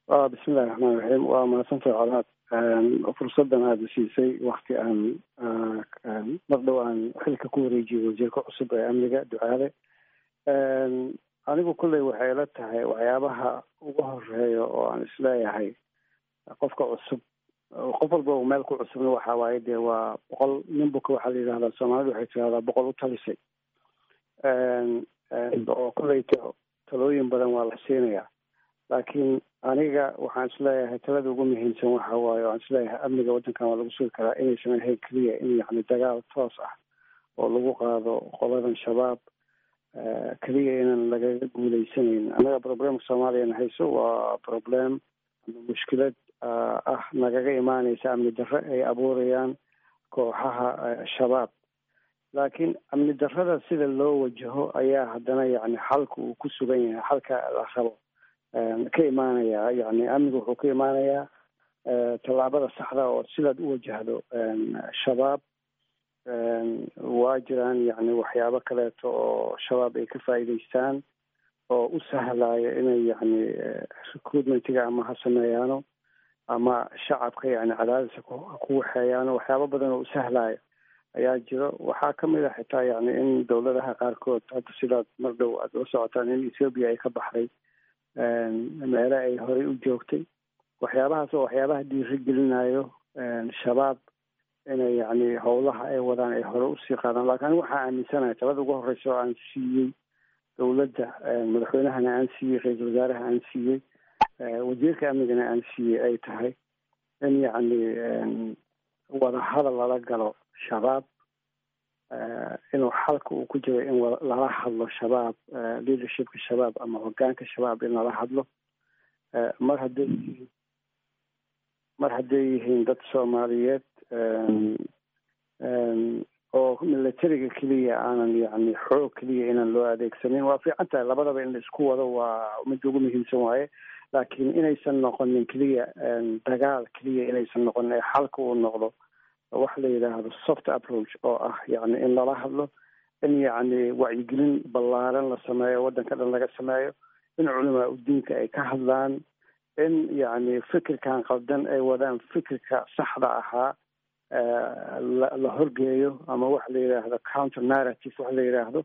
bismillahi raxmaan raxiim waa mahadsantahay colaad fursadan aada siisay wakti aan mar dhow aan xilka ku wareejiyay wasiirka cusub ee amniga ducaale anigu kolley waxay la tahay waxyaabaha ugu horeeya oo aan isleeyahay qofka cusub qof walba uu meel ku cusubna waxa waaye dee waa boqol nin buka waxaa la yidhahdaa soomaalidu waxay tirahdaa boqol u talisay oo kolley talooyin badan waa la siinayaa laakiin aniga waxaan isleeyahay talada ugu muhiimsan waxa waaye waan isleeyahay amniga waddankan waa lagu sugi karaa inaysan ahayn keliya in yacni dagaal toos ah oo lagu qaado qoladan shabaab keliya inaan lagaga guuleysanayn annaga problemka soomaaliyana hayso waa problem ama mushkilad ah nagaga imaaneysa amni darre ay abuurayaan kooxaha shabaab laakiin amni darrada sida loo wajaho ayaa haddana yacni xalka uu ku sugan yahay xalka la rabo ka imaanaya yani amniga wuxuu ka imaanayaa tallaabada saxda oo sidaad u wajahdo shabaab waa jiraan yani waxyaabo kaleeto oo shabaab ay ka faa'iidaystaan oo u sahlaya inay yani recruitmentiga ama ha sameeyaano ama shacabka yani cadaadisa ku waxeeyaano waxyaabo badan oo u sahlaya ayaa jiro waxaa kamid a xitaa yani in dowladaha qaarkood hadda sidaad mar dhow aada la socotaan in ethoobia ay ka baxday meele ay horey u joogtay waxyaabahaas oo waxyaabaha dhiiri gelinayo shabaab inay yani howlaha ay wadaan ay hore usii qaadaan lakin anigu waxaa aaminsanahay talada ugu horeysa oo aan siiyey dowladda madaxweynahana aan siiyey ra-iisul wasaaraha aan siiyey wasiirka amnigana aan siiyey ay tahay in yacni wadahadal lala galo shabaab inuu xalka uu ku jiro in lala hadlo shabaab leadershipka shabaab ama hogaanka shabaab in lala hadlo mar hadday yihiin mar hadday yihiin dad soomaaliyeed oo militariga keliya aanan yani xoog keliya inaan loo adeegsanin waa fiican tahay labadaba in la isku wado waa midda ugu muhiimsan waaye laakiin inaysan noqonin keliya dagaal keliya inaysan noqonin ee xalka uu noqdo waxa la yidhaahdo soft approach oo ah yani in lala hadlo in yacni wacyigelin ballaaran la sameeyo waddanka dhan laga sameeyo in culamaa udiinka ay ka hadlaan in yacni fikirkan qaldan ay wadaan fikirka saxda ahaa la horgeeyo ama waxa la yidhaahdo counter narrative waxa la yidhaahdo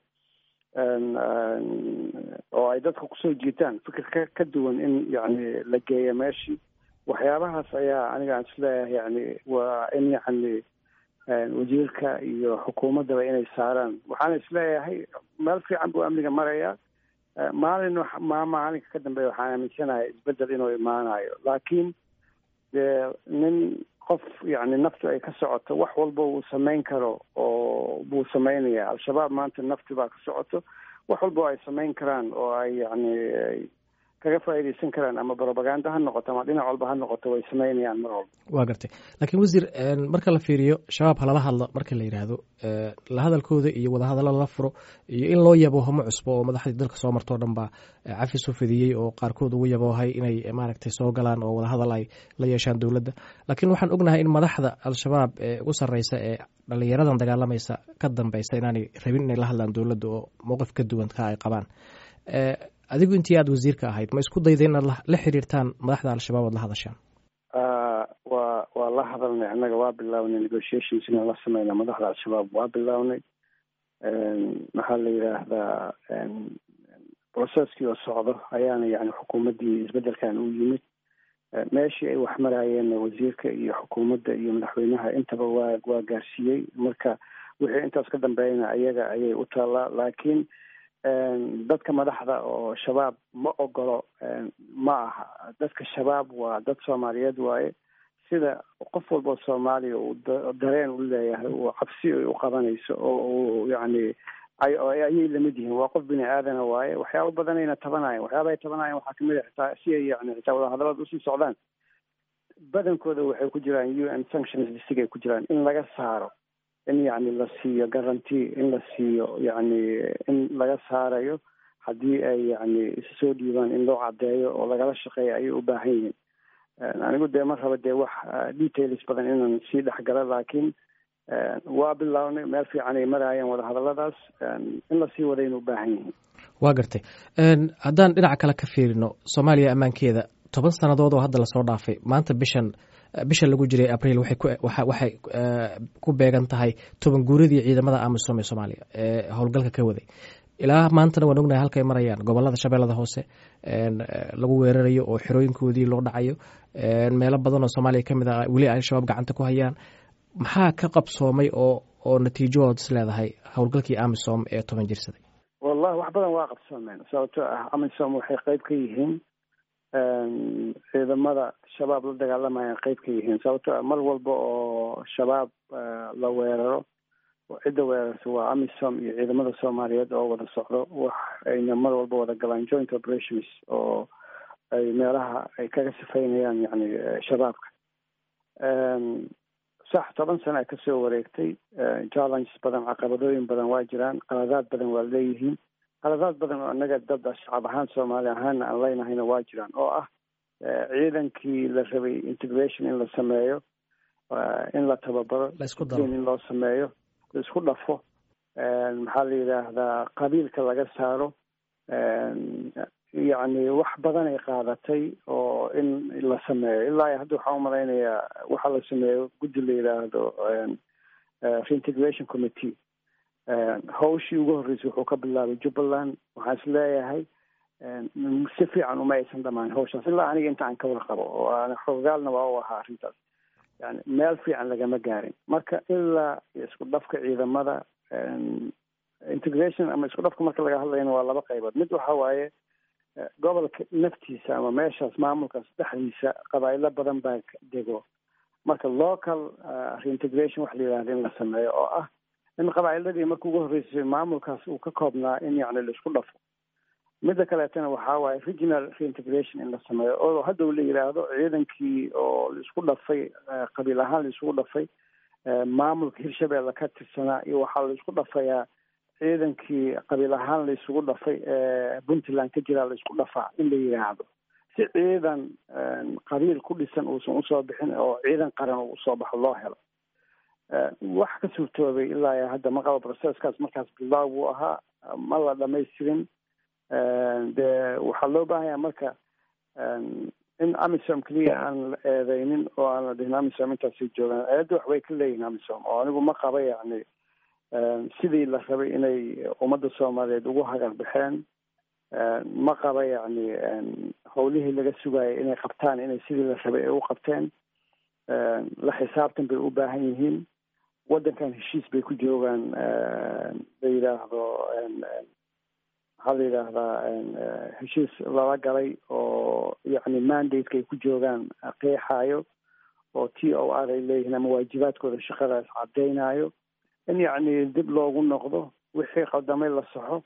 oo ay dadka kusoo jiitaan fikir ka ka duwan in yacni la geeyo meeshii waxyaabahaas ayaa aniga aan isleeyahay yani waa in yacni wasiirka iyo xukuumaddaba inay saaraan waxaana isleeyahay meel fiican buu amniga marayaa maalin ma maalinka ka dambeeya waxaan aaminsanahay isbedel inuu imaanayo laakiin dee nin qof yani naftu ay ka socoto wax walba uu samayn karo oo buu samaynaya al-shabaab maanta nafti baa ka socoto wax walba ay samayn karaan oo ay yani kaga faa'iidaysan karaan ama propaganda ha noqoto ama dhinac walba ha noqoto way samaynayaan mar walba waa gartay laakiin wasiir marka la fiiriyo shabaab halala hadla marka la yidhaahdo la hadalkooda iyo wadahadalla lala furo iyo in loo yaboohamo cusbo oo madaxdii dalka soo martoo dhan baa cafis u fidiyey oo qaarkood ugu yaboohay inay maaragtay soo galaan oo wadahadal ay la yeeshaan dowladda laakiin waxaan ognahay in madaxda al-shabaab ee ugu sarreysa ee dhalinyaradan dagaalamaysa ka dambeysa inaanay rabin inay la hadlaan dowladda oo mowqif ka duwan ka ay qabaan adigu intii aada wasiirka ahayd ma isku dayda inaad la xiriirtaan madaxda al-shabaab oad la hadashaan wa waa la hadalnay annaga waa bilownay negotiations inaan la sameyna madaxda al-shabaab waa bilownay maxaa la yidhaahdaa processkii oo socdo ayaana yani xukuumaddii isbeddelkan u yimid meeshii ay wax maraayeenna wasiirka iyo xukuumadda iyo madaxweynaha intaba waa waa gaarsiiyey marka wixii intaas ka dambeeyana ayaga ayay u taallaa laakiin dadka madaxda oo shabaab ma ogolo ma aha dadka shabaab waa dad soomaaliyeed waaye sida qof walba soomaaliya uu dareen u leeyahay uu cabsi ay u qabanayso oo uu yacni ayay lamid yihiin waa qof bini aadana waaye waxyaaba badanayna tabanayan waxyaaba ay tabanayan waxaa kamid a xitaa si ay yani xitaa wadahadalada usii socdaan badankooda waxay ku jiraan u n sanctions disigay ku jiraan in laga saaro in yacni la siiyo guarantee in la siiyo yacni in laga saarayo haddii ay yacni isu soo dhiibaan in loo caddeeyo oo lagala shaqeeyo ayay u baahan yihiin anigu dee ma raba dee wax details badan inaan sii dhexgalo laakiin waa bilownay meel fiican ay maraayeen wadahadalladaas in lasii wadayna u baahan yihiin waa gartay haddaan dhinaca kale ka fiirino soomaaliya ammaankeeda toban sannadood oo hadda lasoo dhaafay maanta bishan bisha lagu jiray abriil waxay ku beegan tahay toban guuradii ciidamada amisom ee soomaaliya ee howlgalka ka waday ilaa maantana waan ognahay halkay marayaan gobolada shabeellada hoose lagu weerarayo oo xerooyinkoodii loo dhacayo meelo badan oo soomaaliya ka mid ah weli al-shabaab gacanta ku hayaan maxaa ka qabsoomay oo oo natiijahood is leedahay howlgalkii amisom ee toban jirsaday wallahi wax badan waa qabsoomeen sababtoo ah amisom waxay qeyb ka yihiin ciidamada shabaab la dagaalamayaan qeyb ka yihiin sababtoo ah mar walba oo shabaab la weeraro cidda weerarta waa amisom iyo ciidamada soomaaliyeed oo wada socdo wax ayna mar walba wada galaan joint operations oo ay meelaha ay kaga sifaynayaan yani shabaabka sax toban sana ay kasoo wareegtay challenges badan caqabadooyin badan waa jiraan qaladaad badan waa leeyihiin qaladaad badan oo annaga dad shacab ahaan soomaali ahaana aan leynahayna waa jiraan oo ah ciidankii la rabay integration in la sameeyo in la tababaro in loo sameeyo la isku dhafo maxaa la yidhaahdaa qabiilka laga saaro yacni wax badan ay qaadatay oo in la sameeyo ilaa hadda waxaan umalaynayaa waxaa la sameeyo guddi la yidhaahdo reintegration committee hawshii ugu horreysay wuxuu ka bilaabay jubbaland waxaan is leeyahay si fiican uma aysan dhamaan hawshaas ilaa aniga inta aan ka warqabo oo aan xogaalna waa u ahaa arrintaas yani meel fiican lagama gaarin marka ilaa isku dhafka ciidamada integration ama isku dhafka marka laga hadlayana waa laba qaybood mid waxa waaye gobolka naftiisa ama meeshaas maamulkaas dhexdiisa qabaa'ilo badan baa dego marka local reintegration waxa la yidhahda in la sameeyo oo ah in qabaa'iladii marka ugu horreysay maamulkaas uu ka koobnaa in yacni la isku dhafo midda kaleetana waxaa waaye regional reintegration in la sameeyo oo hadda la yidhaahdo ciidankii oo laisku dhafay qabiil ahaan laisugu dhafay maamulka hirshabeelle ka tirsanaa iyo waxaa laisku dhafayaa ciidankii qabiil ahaan laisugu dhafay puntland ka jiraa laisku dhafaa in la yidhaahdo si ciidan qabiil ku dhisan uusan usoo bixin oo ciidan qaran uu usoo baxo loo helo wax ka suurtoobay ilaa hadda ma qabo processkaas markaas bilaaw buu ahaa ma la dhamaystirin dee waxaa loo baahanya marka in amisom keliya aan la eedeynin oo aan la dhihin amisom intaasay joogaan eedda waxbay ka leeyihin amisom oo anigu ma qaba yacni sidii la rabay inay ummadda soomaaliyeed ugu hagar baxeen ma qaba yacni howlihii laga sugaayay inay qabtaan inay sidii la rabay ay u qabteen la xisaabtan bay u baahan yihiin waddankan heshiis bay ku joogaan la yidhaahdo maxaa la yidhaahdaa heshiis lala galay oo yacni mandate-ka ay ku joogaan qeexaayo oo t o r ay leeyihiin ama waajibaadkooda shaqadaas caddeynayo in yacni dib loogu noqdo wixii qaldamay la saxo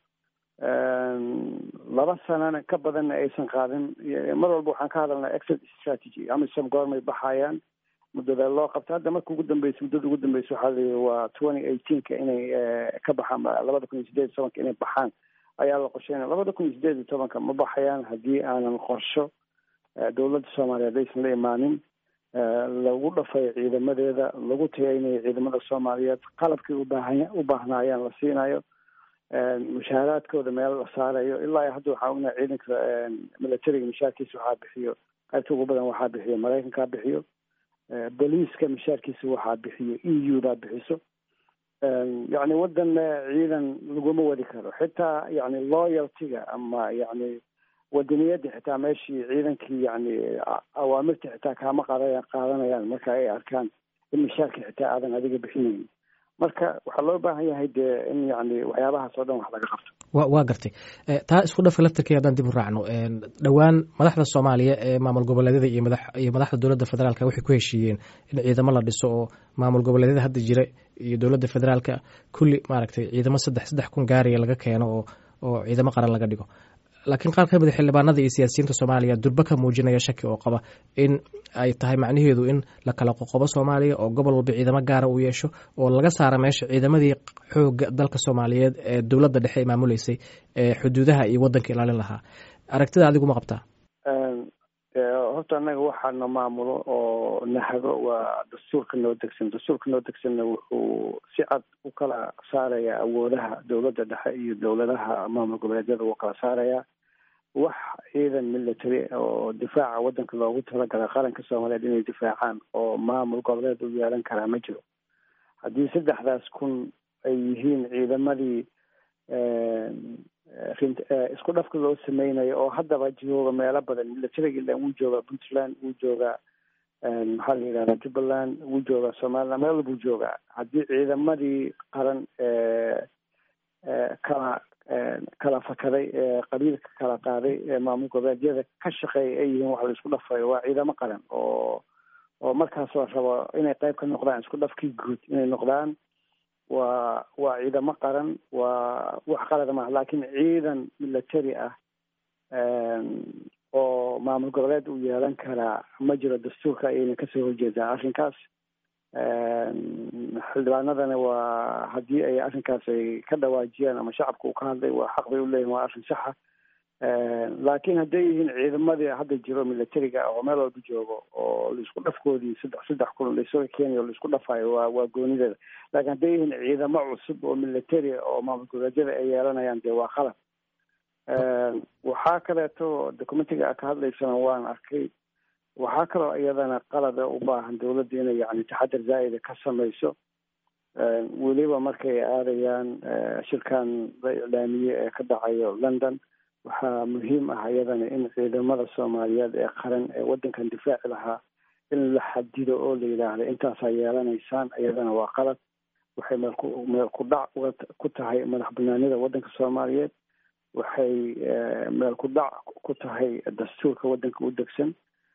laba sanana ka badanna aysan qaadin mar walba waxaan ka hadalnaa exit strategy amisom goormay baxayaan muddada loo qabta hadda marka ugu dambeysa muddada ugu dambeysa waxaa la yidhi waa twenty eighteenka inay ka baxaan labada kun iyo sideed iyo tobanka inay baxaan ayaa la qorsheynaya labada kun iyo sideed iyo tobanka ma baxayaan haddii aanan qorsho dowladda soomaaliyeed aysan la imaanin lagu dhafayo ciidamadeeda lagu tayeynayo ciidamada soomaaliyeed qalabkii ubaahan u baahnaayaan la siinayo mushaaraadkooda meel la saarayo ilaa hadda waxaa ognaha ciidanka militariga mishaarkiisa waxaa bixiyo qaybta ugu badan waxaa bixiyo maraykankaa bixiyo boliiska mishaarkiisa waxaa bixiyo e u daa bixiso yacni waddan ciidan laguma wadi karo xitaa yacni loyaltiga ama yacni wadaniyadda xitaa meeshii ciidankii yacni awaamirta xitaa kaama qaada qaadanayaan marka ay arkaan in mishaarka xitaa aadan adiga bixinayn marka waxaa loo baahan yahay dee in yacni waxyaabahaas oo dhan wax laga qabto wa waa gartay taa isku dhafka laftarkii haddaan dib u raacno dhowaan madaxda soomaaliya ee maamul goboleedyada iyo madax iyo madaxda dowladda federaalka waxay ku heshiiyeen in ciidamo la dhiso oo maamul goboleedyada hadda jira iyo dowladda federaalka kulli maaragtay ciidamo saddex saddex kun gaariya laga keeno oo oo ciidamo qaran laga dhigo laakiin qaar ka mid a xildhibaanada iyo siyaasiyiinta soomaaliya durba ka muujinaya shaki oo qaba in ay tahay macnaheedu in la kala qoqobo soomaaliya oo gobol walba ciidamo gaara uu yeesho oo laga saara meesha ciidamadii xooga dalka soomaaliyeed ee dowladda dhexe ay maamuleysay ee xuduudaha iyo waddanka ilaalin lahaa aragtida adigu ma qabtaa horta annaga waxaana maamulo oo nahago waa dastuurka noo degsan dastuurka noo degsanna wuxuu si cad u kala saarayaa awoodaha dowladda dhexe iyo dowladaha maamul goboleedyada wuu kala saarayaa wax ciidan military oo difaaca waddanka loogu talagalay qaranka soomaaliyeed inay difaacaan oo maamul goboleed u yeelan karaa ma jiro haddii saddexdaas kun ay yihiin ciidamadii isku dhafka loo sameynayo oo haddaba jooga meelo badan militariga ilan wuu joogaa puntland wuu joogaa maxaa la yidhahdaa jubbaland wuu joogaa somaliland meel walbuu joogaa haddii ciidamadii qaran kala kala fakaday qabiilka kala qaaday maamul goboleedyada ka shaqeeya ay yihiin wax la isku dhafayo waa ciidamo qaran oo oo markaas la rabo inay qayb ka noqdaan isku dhafkii guud inay noqdaan waa waa ciidamo qaran waa wax qalada maaha laakiin ciidan military ah oo maamul goboleed uu yeelan karaa ma jiro dastuurka ayayna kasoo horjeedaa arrinkaas xildhibaanadana waa haddii ay arrinkaas ay ka dhawaajiyaan ama shacabka uu ka hadlay waa xaq bay uleeyihin waa arrin saxa laakiin hadday yihiin ciidamadii hadda jiro militariga oo meel walba joogo oo laisku dhafkoodii saddex saddex kun laisuga keenayo o laisku dhafayo waa waa goonideeda laakiin hadday yihiin ciidamo cusub oo militari oo maamul goboleedyada ay yeelanayaan dee waa qalad waxaa kaleeto documentiga ka hadlaysana waan arkay waxaa kaloo iyadana qalada u baahan dawladda inay yani taxadar zaa'ida ka samayso weliba markay aadayaan shirkan la iclaamiyey ee ka dhacayo london waxaa muhiim ah iyadana in ciidamada soomaaliyeed ee qaran ee waddankan difaaci lahaa in la xadido oo la yidhaahdo intaasaa yeelanaysaan iyadana waa qalad waxay meelku meel ku dhac ku tahay madax banaanida waddanka soomaaliyeed waxay meel ku dhac ku tahay dastuurka waddanka u degsan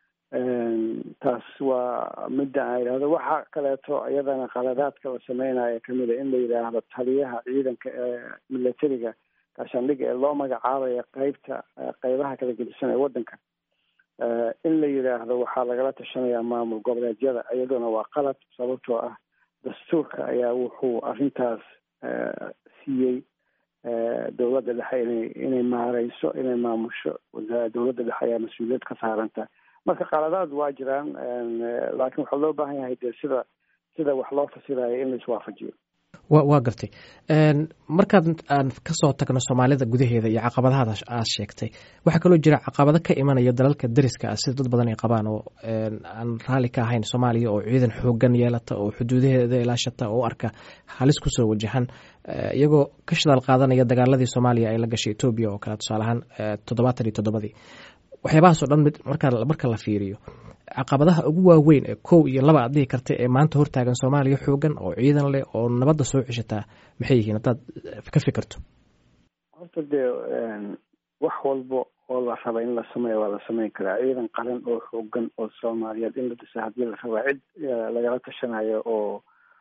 taas waa midda aan yidhahdo waxaa kaleeto iyadana qaladaadka la sameynaya kamid a in la yidhaahdo taliyaha ciidanka ee militariga gaashaandhiga ee loo magacaabaya qeybta qeybaha kala gedisan ee waddanka in la yidhaahdo waxaa lagala tashanayaa maamul goboleedyada iyaduna waa qalad sababtoo ah dastuurka ayaa wuxuu arrintaas siiyey dowladda dhexe inay inay maareyso inay maamusho dowladda dhexe ayaa mas-uuliyad ka saaranta marka qaladaad waa jiraan laakiin waxaa loo baahan yahay dee sida sida wax loo fasirayo in la iswaafajiyo wa waa gartay markaad aan kasoo tagno soomaalida gudaheeda iyo caqabadahaada aad sheegtay waxaa kaloo jira caqabado ka imanaya dalalka dariska ah sida dad badan ay qabaan oo aan raalli ka ahayn soomaaliya oo ciidan xoogan yeelata oo xuduudaheeda ilaashata oo u arka halis kusoo wajahan iyagoo ka shidaal qaadanaya dagaaladii soomaaliya ay la gashay etoobiya oo kale tusaale ahaan toddobaatan iyo toddobadii waxyaabahaasoo dhan mid marka marka la fiiriyo caqabadaha ugu waaweyn ee kow iyo laba aad dhihi karta ee maanta hortaagan soomaaliya xoogan oo ciidan leh oo nabadda soo ceshataa maxay yihiin haddaad ka fikirto horta dee wax walba oo la raba in la sameeyo waa la sameyn karaa ciidan qaran oo xoogan oo soomaaliyeed in la dhisa haddii la rabaa cid lagala tashanayo oo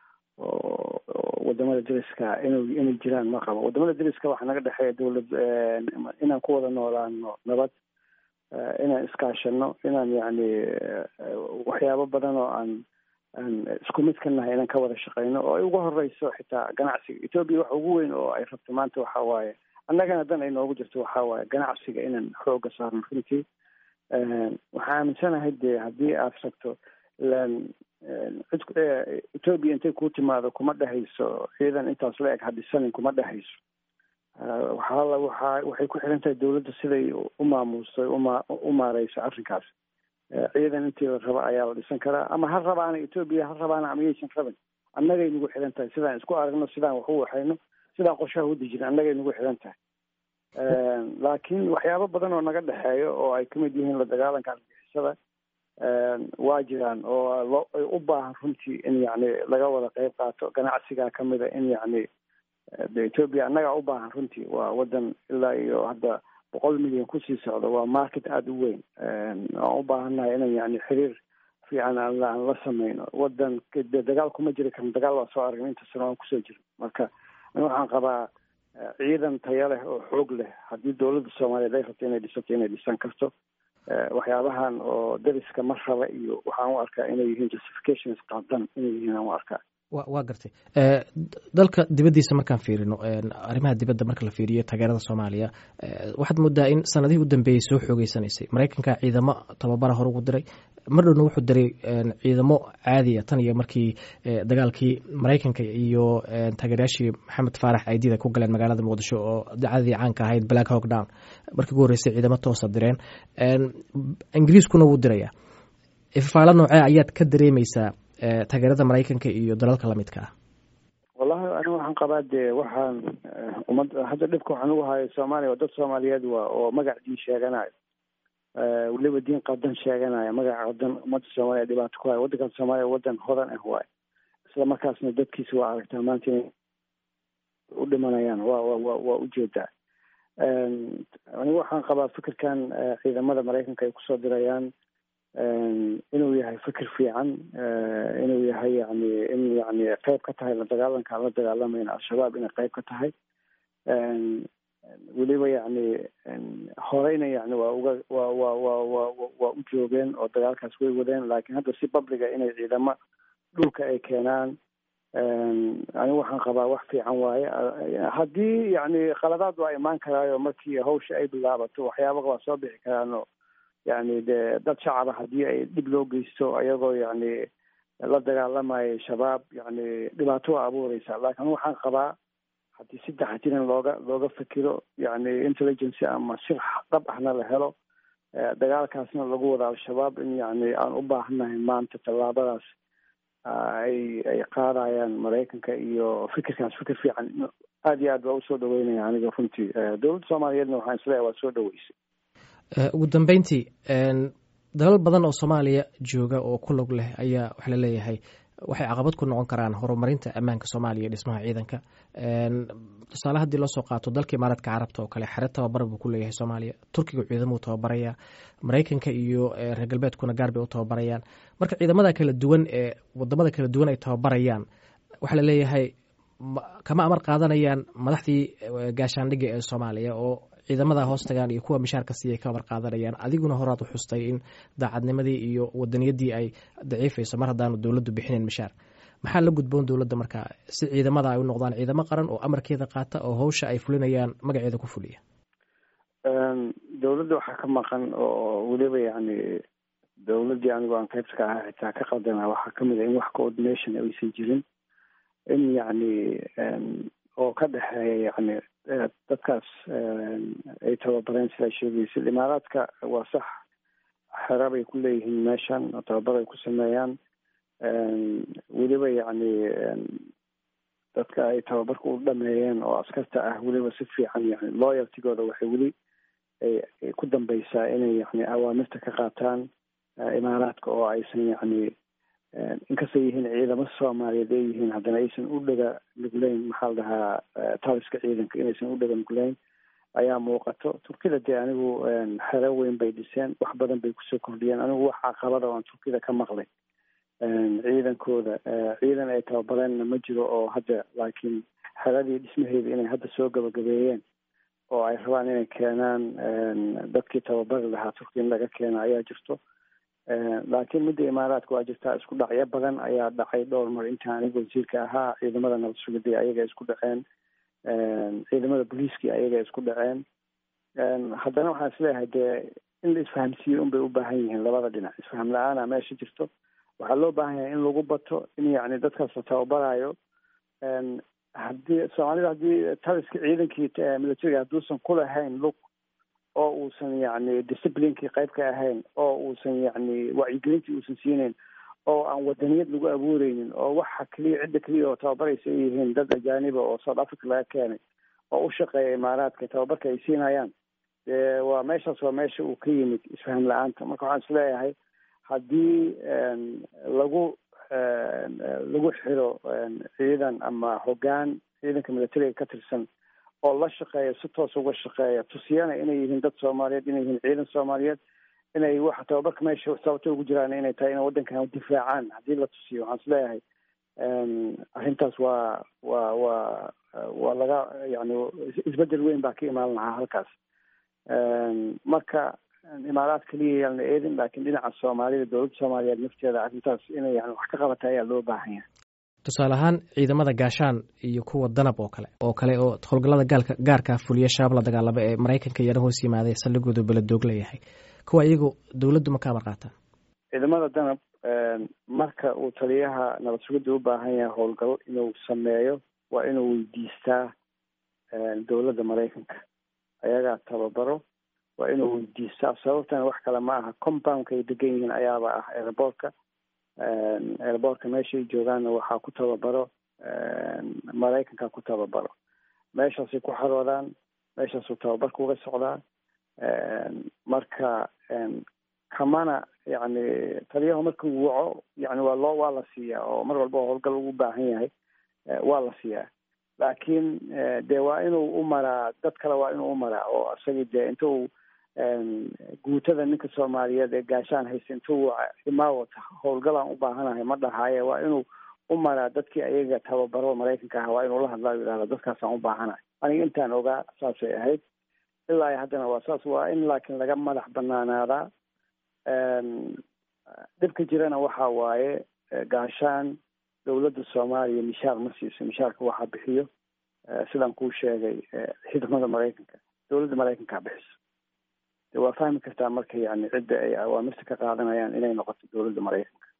oo wadamada dariska in inay jiraan ma qabo wadamada dariska waxaa naga dhexeeya dowlad inaan ku wada noolaano nabad inaan iskaashano inaan yani waxyaabo badan oo aan aan isku mid ka nahay inaan ka wada shaqeyno oo ay ugu horeyso xitaa ganacsiga etoobiya waxa ugu weyn oo ay rabto maanta waxa waaye annagana dan ay noogu jirto waxa waaye ganacsiga inaan xooga saarno runtii waxaa aaminsanahay dee haddii aad rabto ilaan cid etoobiya intay kuu timaado kuma dhehayso ciidan intaas la eg hadisanin kuma dhehayso waxaa waxaa waxay ku xiran tahay dawladda siday u maamuusto uma u maareyso arrinkaas ciidan intii la raba ayaa la dhisan karaa ama ha rabaana etoobiya ha rabaana ama yaysan rabin annagay nagu xiran tahay sidaan isku aragno sidaan wax u waxayno sidaan qorshaha u dejino annagay nagu xiran tahay laakiin waxyaabo badan oo naga dhexeeyo oo ay kamid yihiin la dagaalanka argixisada waa jiraan oo loo u baahan runtii in yacni laga wada qeyb qaato ganacsigaa kamida in yacni de etoobiya annagaa u baahan runtii waa waddan ilaa iyo hadda boqol milyan kusii socdo waa market aada u weyn aan u baahannahay inan yani xiriir fiican aan aan la sameyno waddan de dagaal kuma jiri karno dagaal waa soo aragna inta sano aan kusoo jiro marka ani waxaan qabaa ciidan taya leh oo xoog leh haddii dowladda soomaaliyeed ay rabto inay dhisato inay dhisan karto waxyaabahan oo dariska mar raba iyo waxaan u arkaa inay yihiin justifications qaldan inay yihiin aan u arkaa wa waa gartay dalka dibaddiisa markaan fiirino arrimaha dibadda marka la fiiriyo taageerada soomaaliya waxaad moodaa in sanadihii u dambeeyey soo xoogeysanaysay maraykanka ciidamo tababara hore ugu diray mar dhowna wuxuu diray ciidamo caadiya tan iyo markii dagaalkii maraykanka iyo taageerayaashii maxamed faarax aydida ku galeen magaalada muqdisho oo dacadii caanka ahayd black hawk down markii ugu horreysay ciidamo toosa direen ingiriiskuna wuu diraya ifafaalo noocee ayaad ka dareemeysaa taageerada maraykanka iyo dalalka lamidka ah wallahi aniga waxaan qabaa dee waxaan umad hadda dhibka waxaan ugu hayo soomaaliya waa dad soomaaliyeed waa oo magac diin sheeganayo weliba diin qadan sheeganaya magac qadan ummadda soomaaliya dhibaato ku hayo waddankan soomaaliya waddan hodan ah waayo isla markaasna dadkiisa waa aragtaa maanta inay u dhimanayaan waa wa waa ujeedaa aniga waxaan qabaa fikirkan ciidamada maraykanka ay kusoo dirayaan inuu yahay fikir fiican inuu yahay yani in yani qeyb ka tahay la dagaalanka aan la dagaalamayna al-shabaab inay qeyb ka tahay weliba yani horeyna yani waa uga wa wa wa wa waa u joogeen oo dagaalkaas way wadeen laakiin hadda si babliga inay ciidamo dhulka ay keenaan anigu waxaan qabaa wax fiican waaye haddii yani khaladaad waa imaan karaayo markii hawsha ay bilaabato waxyaaba waa soo bixi karaano yani de dad shacaba haddii ay dhib loo geysto ayagoo yani la dagaalamayo shabaab yani dhibaato waa abuureysa laakiin waxaan qabaa haddii si taxatiran looga looga fikiro yani intelligency ama sir dhab ahna la helo dagaalkaasna lagu wada al-shabaab in yani aan u baahannahay maanta tallaabadaas ay ay qaadayaan maraykanka iyo fikirkaas fikir fiican aada iyo aad baa usoo dhaweynaya aniga runtii dowladda soomaaliyeedna waxaan isleeyahay waa soo dhaweysay ugu dambeyntii dalal badan oo soomaaliya jooga oo ku log leh ayaa waxa la leeyahay waxay caqabad ku noqon karaan horumarinta ammaanka soomaaliya iyo dhismaha ciidanka tusaale haddii loo soo qaato dalka imaaraadka carabta oo kale xere tababar buu ku leeyahay soomaaliya turkiga ciidamuu tababaraya maraykanka iyo reer galbeedkuna gaar bay u tababarayaan marka ciidamada kala duwan ee wadamada kala duwan ay tababarayaan waxaa la leeyahay kama amar qaadanayaan madaxdii gaashaandhigga ee soomaaliya oo ciidamada hoos tagaan iyo kuwa mishaarka siiyay ka amar qaadanayaan adiguna horaad u xustay in daacadnimadii iyo wadaniyadii ay daciifayso mar haddaanu dowladdu bixinayn mishaar maxaa la gudboon dowladda markaa si ciidamada ay u noqdaan ciidamo qaran oo amarkeeda qaata oo hawsha ay fulinayaan magaceeda ku fuliya dowladda waxaa ka maqan oo weliba yani dowladdii anigu aan qaybta ka ahaa xitaa ka qaldana waxaa kamid a in wax coordination aysan jirin in yani oo ka dhexeeya yani dadkaas ay tababareen sidaa sheegaysa imaaraadka waa sax xera bay ku leeyihiin meeshan oo tababar ay ku sameeyaan weliba yani dadka ay tababarka u dhameeyeen oo askarta ah weliba si fiican yani loyaltigooda waxay weli ay ku dambeysaa inay yani awaamirta ka qaataan imaaraadka oo aysan yani inkastay yihiin ciidamo soomaaliyeed ay yihiin haddana aysan u dhega nugleyn maxaa la dhahaa taliska ciidanka inaysan u dhega nugleyn ayaa muuqato turkida dee anigu xero weyn bay dhiseen wax badan bay kusoo kordhiyeen anigu wax caqabada oo aan turkida ka maqlay ciidankooda ciidan ay tababareenna ma jiro oo hadda laakiin xeradii dhismaheeda inay hadda soo gabagabeeyeen oo ay rabaan inay keenaan dadkii tababari lahaa turkiya in laga keena ayaa jirto laakiin midda imaaraadka waa jirtaa isku dhacyo badan ayaa dhacay dhowr mar inta aniga wasiirka ahaa ciidamada nabad sugidii ayaga isku dhaceen ciidamada booliiskii ayaga isku dhaceen haddana waxaan isleeyahay dee in la isfahamsiiyo unbay u baahan yihiin labada dhinac isfaham la-aana meesha jirto waxaa loo baahan yahay in lagu bato in yani dadkaas la tababarayo haddii soomaalida haddii taliska ciidankii militariga hadduusan kulahayn lug oo uusan yani disciplinkii qayb ka ahayn oo uusan yani wacyigelintii uusan siinayn oo aan wadaniyad lagu abuureynin oo waxa keliya cidda keliya oo tababaraysa ay yihiin dad ajaaniba oo south africa laga keenay oo u shaqeeya imaaraadka tababarka ay siinayaan dee waa meeshaas waa meesha uu ka yimid isfaham la-aanta marka waxaan isleeyahay haddii lagu lagu xiro ciidan ama hoggaan ciidanka militariga ka tirsan oo la shaqeeya si toos uga shaqeeya tusiyana inay yihiin dad soomaaliyeed inay yihiin ciidan soomaaliyeed inay waxa tababarka meesha sababta ugu jiraan inay tahay inay waddankan difaacaan haddii la tusiyo waxaan isleeyahay arrintaas waa waa waa waa laga yani isbedel weyn baa ka imaan lahaa halkaas marka imaaraad keliya yaalna eedin laakiin dhinaca soomaalida dowladda soomaaliyeed nafteeda arrintaas inay yani wax ka qabata ayaa loo baahan yahay tusaale ahaan ciidamada gaashaan iyo kuwa danab oo kale oo kale oo howlgallada gaalka gaarkaa fuliya shabaab la dagaalamo ee maraykanka iyana hoos yimaaday saldhigooda beladoog leeyahay kuwa iyagu dowladdu ma ka amar qaataan ciidamada danab marka uu taliyaha nabad sugidda u baahan yahay howlgal inuu sameeyo waa inuu weydiistaa dowladda maraykanka ayagaa tababaro waa inuu weydiistaa sababtana wax kale ma aha compoundka ay degan yihiin ayaaba ah airboortka airboortka meeshay joogaanna waxaa ku tababaro maraykanka ku tababaro meeshaasay ku xaroodaan meeshaasuu tababarka uga socdaa marka kamana yani taliyahu markuu waco yani waa loo waa la siiyaa oo mar walba howlgal ugu baahan yahay waa la siiyaa laakiin de waa inuu u maraa dad kale waa inuu u maraa oo isagii dee inta uu guutada ninka soomaaliyeed ee gaashaan haysta inta uu imaawata howlgalaan u baahanahay ma dhahaaye waa inuu u maraa dadkii ayaga tababaro maraykanka ah waa inuu la hadlaa yidhahda dadkaasaan u baahanahay aniga intaan ogaa saasay ahayd ilaa haddana waa saas waa in laakiin laga madax banaanaadaa dhibka jirana waxa waaye gaashaan dowladda soomaaliya mishaar ma siiso mishaarka waxaa bixiyo sidaan kuu sheegay ciidamada maraykanka dowladda maraykankaa bixiso de waa fahmi kartaa marka yani cidda ay awaamirta ka qaadanayaan inay noqoto dowladda maraykanka